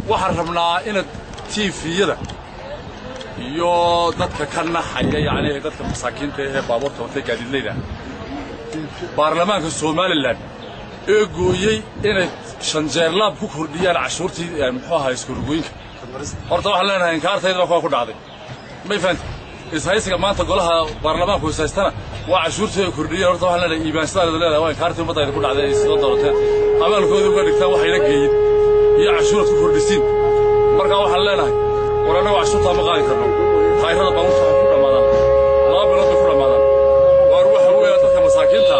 waxaan rabnaa inaad tiifiyada iyo dadka ka naxaya yacni dadka masaakiinta ee baabuurta watay gaadiidlayda baarlamaanka somalilan ee gooyey inay shanjeerlaab ku kordhiyaan cashuurtii muxuu ahaa iskorgooyinka horta waxaan leenahay inkaartaydana kuwa ku dhacday may fahanti ishaysiga maanta golaha baarlamaanku ishaystana waa cashuurtii ay kordhiyeen horta waxaan leenahay iimaansidaada leedahay waa inkaartii ummaddayda ku dhacday ay sida doorateen abaalkoodii uga dhigtaan waxayna geeyin iyo cashuuraad ku kordhisiin markaa waxaan leenahay war annagu cashuurtaa ma qaadi karno taayirada baabuurta waxay ku dhammaadaan laba bilood bay ku dhammaadaan waar waxa weeya dadka masaakiinta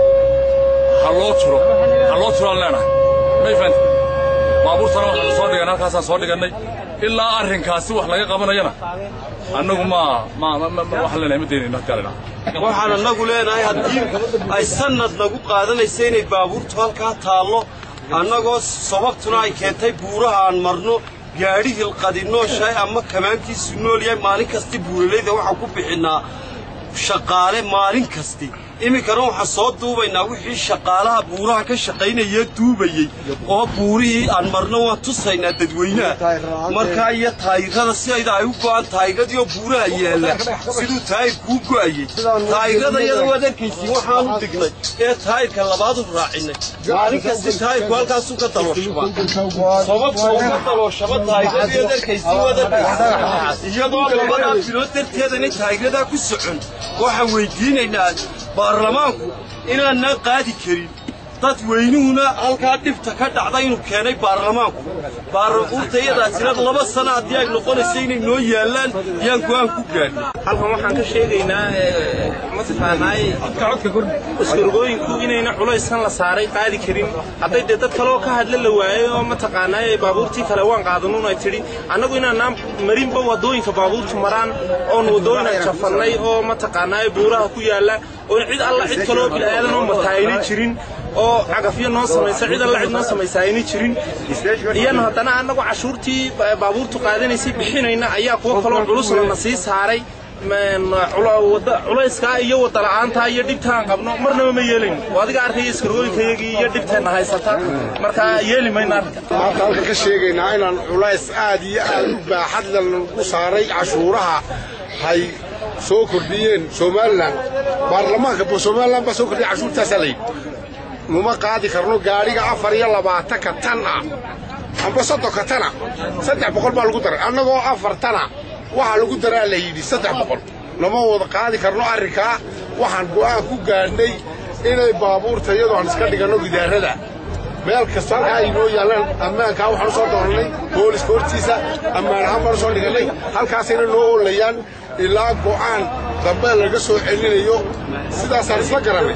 ha loo turo ha loo turaan leenahay may fahanti baabuurtana waxaanu soo dhigan halkaasaan soo dhigannay ilaa arrinkaasi wax laga qabanayana annagu ma ma waxaan leenahay ma daynayno hadkaalena waxaan annagu leenahay haddii ay sannad nagu qaadanaysa inay baabuurtu halkaa taallo annagoo sababtuna ay keentay buuraha aan marno gaadhi hilqadinooshahay ama kamaankiisu nool yahay maalin kasti buuralayda waxaan ku bixinnaa shaqaale maalin kasti iminkana waxaan soo duubaynaa wixii shaqaalaha buuraha ka shaqaynaya duubayey oo buurihii aan marno waan tusaynaa dadweynaha markaa iyo taayirada sidayda ay u go'an taayiradiioo buuraha yaalla siduu taayir kuu go'ayey taayirada iyada waad arkaysiin waxaanu dhignay ee taayirka labaadu raacinay maalin kasti taayirku halkaasuu ka dalooshaba sababta uu ka dalooshaba taayiradu waad arkaysiin waad arkaysiin iyadoo labadaa bilood darteedana taayiradaa ku socon waxaan weydiinaynaa baarlamaanku inaanaan qaadi karin dadweynuhuna halkaa dhibta ka dhacda inuu keenay baarlamaanku baarlaquurtayadaasina laba sana haddii ay noqonayso inay noo yaallaan yaan go'aan ku gaadhin halkan waxaan ka sheegaynaa mataqaanaay iskargooyinku inayna culayskan la saaray qaadi karin hadday dee dad kaleoo ka hadla la waayey oo mataqaanaay baabuurtii kale waan qaadanuun ay tidhi annagu inaanaan marinba waddooyinka baabuurtu maraan oon waddooyina jafannay oo mataqaanaay buuraha ku yaalla oon cid alla cid kaleoo bil'aadan oo martaa ayna jirin oo cagafyo noo samaysa cid alla cid noo samaysa ayna jirin iyana haddana annagu cashuurtii baabuurtu qaadanaysay bixinayna ayaa kuwo kaloo culusna na sii saaray culayskaa iyo wadala'aantaa iyo dhibtaan qabno marnaba ma yeelayno oo adiga arkaya iskargooyinkayagii iyo dhibteenna haysata markaa yeeli mayno arrinka maanta halka ka sheegaynaa inaan culays aad iyo aad u baaxadla lagu saaray cashuuraha hay soo kordhiyeen somalilan baarlamaanka somalilan baa soo kordhiyay cashuurtaasaa layidhi muma qaadi karno gaadhiga afar iyo labaatanka tan ah amba soddonka tana saddex boqol baa lagu daray annagoo afar tana waxaa lagu daraa la yidhi saddex boqol lama wada qaadi karno arrinkaa waxaan go'aan ku gaadhnay inay baabuurta iyadoo aan iska dhiganno gidaarada meel kasta halkaa ay noo yaallaan ammaankaa waxaan u soo doorannay booliska hortiisa ammaan ahaan baan u soo dhigannay halkaasayna noo oolayaan ilaa go'aan dambe laga soo celinayo sidaasaan isla garannay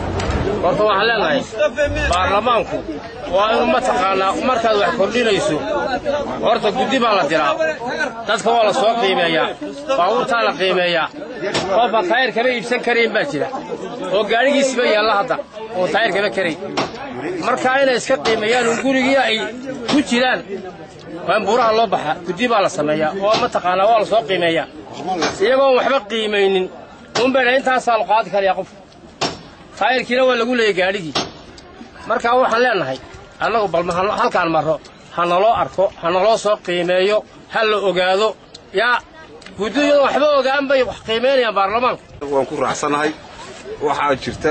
horta waxaan leenahay baarlamaanku waa inu mataqaanaa markaad wax kordhinayso horta guddi baa la diraa dadka waa la soo qiimeeyaa baabuurtaa la qiimeeyaa qofba taayir kama iibsan karayn baa jira oo gaadhigiisiba yaalla hadda oo taayir kama karayn markaa inay iska qiimeeyaan un gurigii ay ku jiraan waa in buuraha loo baxa guddi baa la sameeyaa oo mataqaanaa waa la soo qiimeeyaa iyagoon waxba qiimaynin unbayna intaasaa la qaadi karayaa qof taayirkiina waa lagu leeyay gaadhigii markaa waxaan leenahay annagu bal halkaan marro ha naloo arko ha naloo soo qiimeeyo ha la ogaado yaa guddiyadu waxba ogaan bay wax qiimaynayaan baarlamaanka waan ku raacsanahay waxaa jirta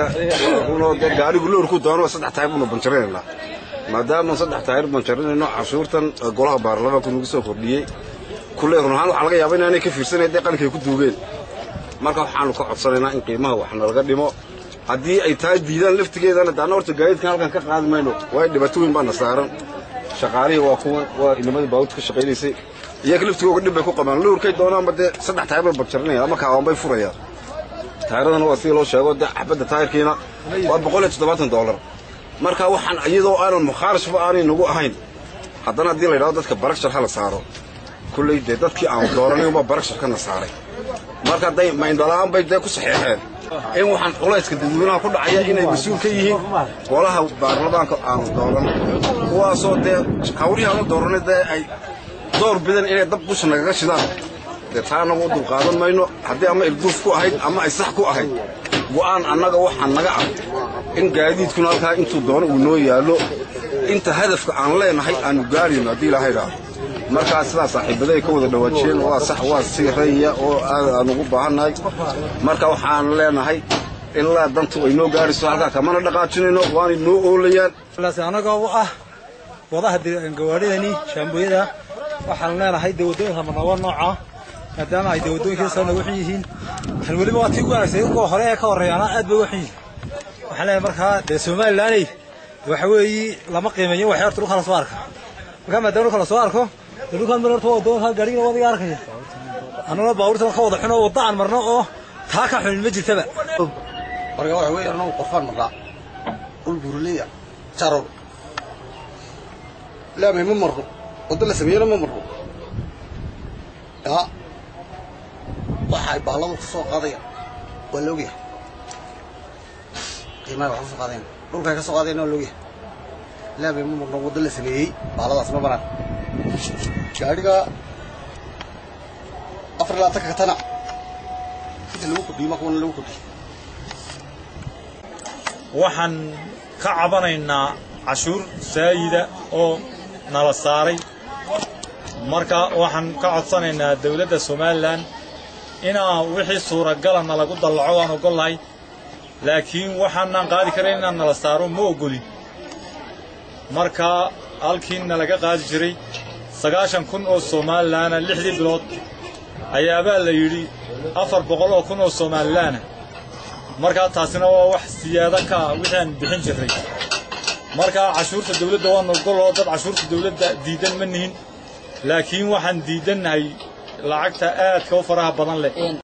gaadhigu loorku doono saddex taayir banu banjarinaynaa maadaama saddex taayir banjarinayno cashuurtan golaha baarlamaanku nagu soo kordhiyey kulley run ahaan waxaa laga yaaba inaanay ka fiirsanayn dee qalinkay ku duugeen marka waxaanu ka codsanaynaa in qiimaha wax nalaga dhimo haddii ay tahay diidaan laftigeedana daana horta gaadiidkan halkan ka qaadi mayno waayo dhibaato weyn baana saaran shaqaalihii waa kuwa waa inamadii baabuurta ka shaqaynaysay iyaga laftigooga dhib bay ku qabaan lowrkay doonaanba dee saddex taayir bay banjarinayaan ama kaawan bay furayaan taayiradana waa sidii loo sheego dee xabadda taayirkiina waa boqol iyo toddobaatan doolar marka waxaan iyadoo aanan mukhaarashba aanay nagu ahayn haddana haddii la yidhahdo dadka barakshar ha la saaro kulley dee dadkii aan dooranay unbaa baraksharkana saaray marka day mayndhala'aan bay dee ku saxeexeen in waxaan culayska dadweynaha ku dhacaya inay mas-uul ka yihiin golaha baarlamaanka aanu dooran kuwaasoo dee hawrihii aanu dooranay dee ay door bidan inay dab dusha nagaga shidaan dee taa annagu u dulqaadan mayno haddii ama ilduuf ku ahayd ama ay sax ku ahayd go'aan annaga waxaa naga ah in gaadiidkuna halkaa intuu doono uu noo yaallo inta hadafka aan leenahay aanu gaarayno haddii ilaahay idhaahdo markaa sidaa saaxiibaday ka wada dhawaajiyeen waa sax waa si raya oo aad aan ugu baahannahay marka waxaan leenahay ilaa dantu ay noo gaarayso halkaa kamana dhaqaajinayno waanay noo oolayaan anagoo u ah wadaha gawaadhidani shaambooyada waxaan leenahay dee waddooyinka marnabo nooca maadaama ay dee waddooyinka soo nagu xun yihiin waxaan weliba waa tii ugu wanaagsan kuwa hore ee ka horreeyaana aad bay uga xun yihiin waxaan leenahay markaa dee somalilaney waxa weeye lama qiimeeyo waxay horta dhulka la soo arka markaa maadaama dhulka la soo arko dee dhulkan mar horta waa waddooyinka gaadhigina wadiga arkaya annaguna baabuurta ka wada xuno wadda aan marno oo taa ka xunin ma jirtaba marka waxa weeye annagu qorfaan marnaa dhul buuraleya jarow laamay ma marno waddo la sameeyena ma marno yaa waxay baalladu ka soo qaadayaan waa la ogyahay qiimaha wax ka soo qaadayan dhulkay ka soo qaadayan waa la ogyahay laamay ma marno waddo la sameeyey baalladaas ma maraan gaadhiga afar iyo labaatanka katana inta lagu kordhiyo ma kuwana lagu kordhiyo waxaan ka cabanaynaa cashuur saayida oo nala saaray marka waxaan ka codsanaynaa dawladda somalilan inaa wixii suuragala nalagu dallaco waan ogolnahay laakiin waxaanaan qaadi karayn inaan nala saaro ma ogolin marka halkii nalaga qaadi jiray sagaashan kun oo somalilaana lixdii bilood ayaabaa la yidhi afar boqol oo kun oo somalilaana markaa taasina waa wax siyaado ka ah wixii aan bixin jirray markaa cashuurta dawladda waan ogoloo dad cashuurta dawladda diidan ma nihin laakiin waxaan diidannahay lacagta aadka u faraha badan leh